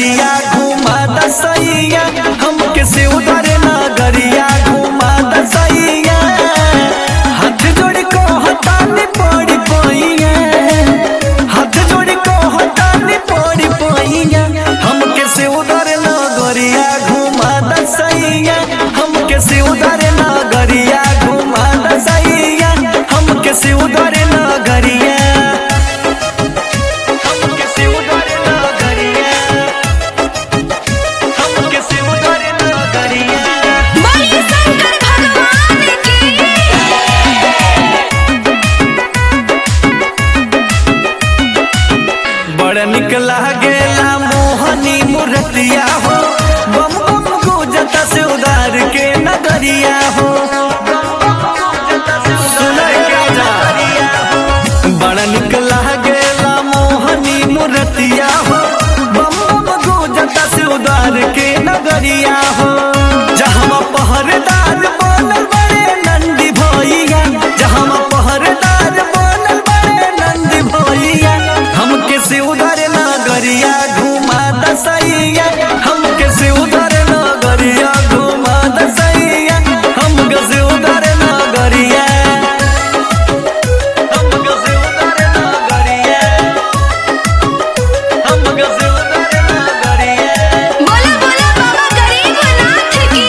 नगरिया घुमा दसैया हमके से उधर नगरिया घुमा दसैया हाथ जोड़ को हटाने पड़ी पैया हाथ जोड़ को हटाने पड़ी पैया हमके से उधर नगरिया घुमा दसैया हमके से उधर नगरिया घुमा दसैया हमके से उधर नगरिया हमके से उधर नगरिया हमके से उधर नगरिया बोलिए शंकर भगवान की बड़ निक लागेला मोहनी मूर्तिया हो बम बम गुजता से उधार के नगरिया हो सुनय के जा बड़ निक लागेला मोहनी मूर्तिया हो बम बम गुजता से उधार के नगरिया हो जहाँ पहरेदार बनल बड़े नंदी भैया जहाँ पहरेदार बनल बड़े नंदी भैया हमके से उधर नगरिया घुमा दसैया हमके से उधर नगरिया घुमा दसैया हमके से उधर नगरिया हमके से उधर नगरिया हमके से उधर नगरिया बोला बोला बाबा गरीबनाथ की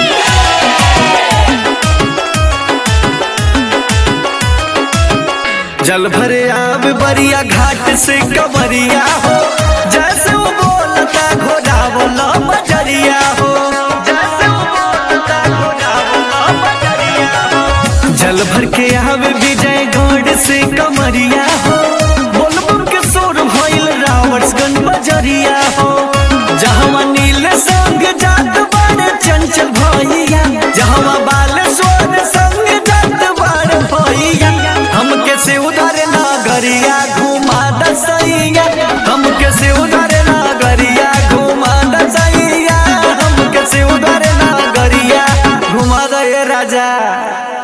जल भरे आब बरिया घाट से कवरिया हो जैसे वो बोलता घोड़ा बोला बजरिया हो जैसे वो बोलता घोड़ा बोला बजरिया हो जल भर के आवे विजय गौड़ से कमरिया हो बोल बोल के सोर भइल रावणगंज बजरिया हो जहाँ नील संग जात बड़ चंचल भैया जहाँ बाल स्वर संग जात बड़ भैया हमके से उधर नगरिया घुमा दसैया हमके से उधर नगरिया घुमा दसैया हमके से उधर नगरिया घुमा दे राजा